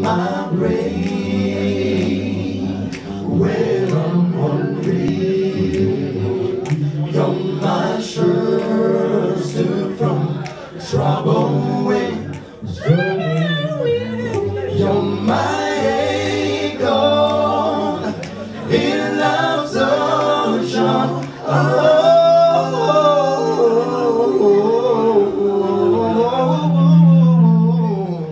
my brain when I'm hungry. You're my shelter from trouble when you're my acorn in love's ocean. Oh.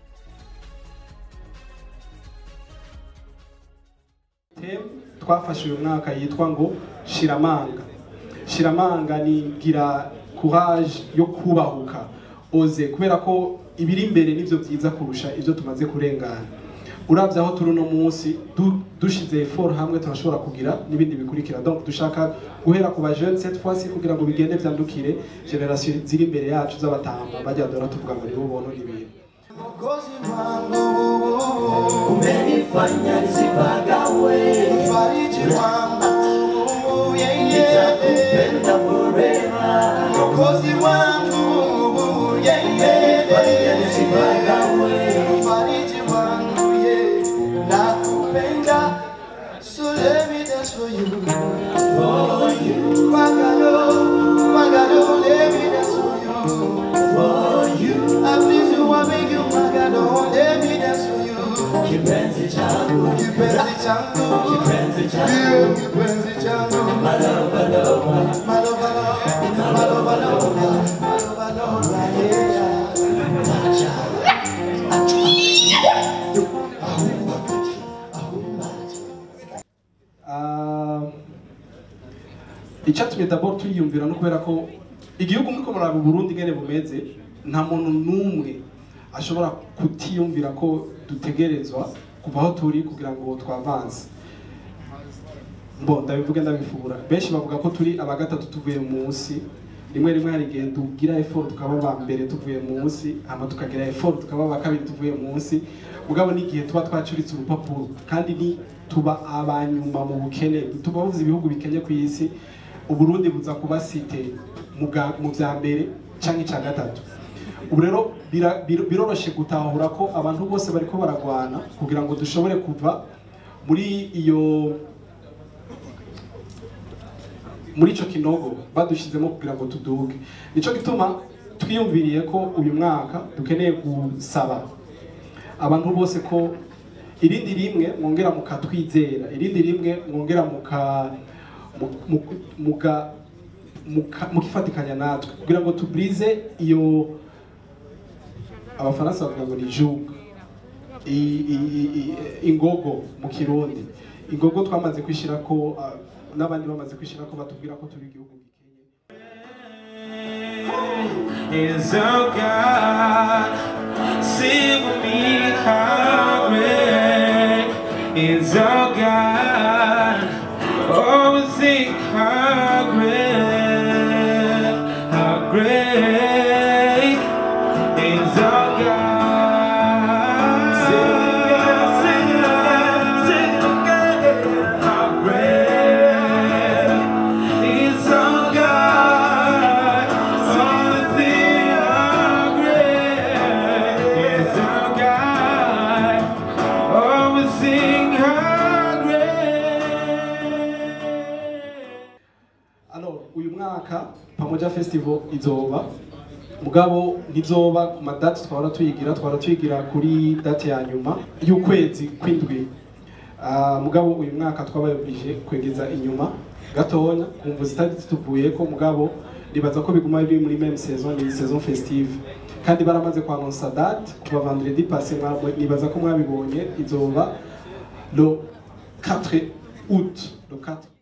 Theme twafashe uyu mwaka yitwa ngo shiramanga shiramanga ni gira courage yo kubahuka oze kubera ko ibiri imbere nivyo byiza kurusha ivyo tumaze kurengana uravye aho turi uno munsi du- dushize effort hamwe turashobora kugira n'ibindi bikurikira donc dushaka guhera ku ba jeunes cette fois ci kugira ngo bigende vyandukire generation ziri imbere yacu z'abatamba bajya dora tuvuga ngo nibo bonona ibintu Mwokozi wangu, umenifanya nisipagawe mfariji wangu, yeah, yeah. nitakupenda forever Mwokozi wangu, yeah, umenifanya yeah. nisipagawe Mfariji wangu, yeah. Nakupenda, so let me dance for you. for you Magalo, Magalo, let me dance for you. for you I please you, I beg you, Magalo, let me dance for you. kipenzi changu Kipenzi changu, kipenzi changu yeah, kipenzi changu. malova lova Malova, malova, malova, malova, malova, yeah. Ah, icyatumye d'abord tuyiyumvira no kubera ko igihugu muri komora mu Burundi ngene bumeze nta muntu n'umwe ashobora kutiyumvira ko dutegerezwa kuva aho turi kugira ngo twavanze mbo ndabivuge ndabifura benshi bavuga ko turi aba gatatu tuvuye munsi rimwe rimwe hari igihe tugira effort tukaba ba mbere tuvuye munsi hama tukagira effort tukaba ba kabiri tuvuye munsi mugabo n'igihe tuba twacuritse urupapuro kandi ni tuba abanyuma mu bukene tuba buvuze ibihugu bikenye ku isi uburundi buza kuba site mu bwa- mu vya mbere canke ica gatatu ubu rero bira- biro- biroroshe gutahura ko abantu bose bariko baragwana kugira ngo dushobore kuva muri iyo muri ico kinogo badushizemo kugira ngo tuduge nico gituma twiyumviriye ko uyu mwaka dukeneye gusaba abantu bose ko irindi rimwe mwongera mukatwizera irindi rimwe mwongera muka mu- mu- muka muka- mukifatikanya natwe kugira ngo tuburize iyo abafaransa bavuga ngo ni jugu i- i- i- i- ingogo mu kirundi ingogo twamaze kwishira ko ah, n'abandi bamaze kwishira ko batubwira ko turi igihugu gikenye is oh God. Sing with me how great is oh God. Oh, sing how great, how great is oh God. Sing it, sing it, sing it again. How great is our God. Oh, sing how great is our God. Oh, we sing how great. Alors, uyu mwaka Pamoja Festival izoba mugabo ntizoba ku madate twahora tuyigira twahora tuyigira kuri date ya nyuma y'ukwezi kw'indwi Ah, mugabo uyu mwaka twabaye oblige kwegeza inyuma gatonya kumva zitari zituvuye ko mugabo nibaza ko biguma biri muri même saison ni saison festive kandi baramaze kwanonsa date kuva vendredi passé mwabwe nibaza ko mwabibonye izoba le 4 août le 4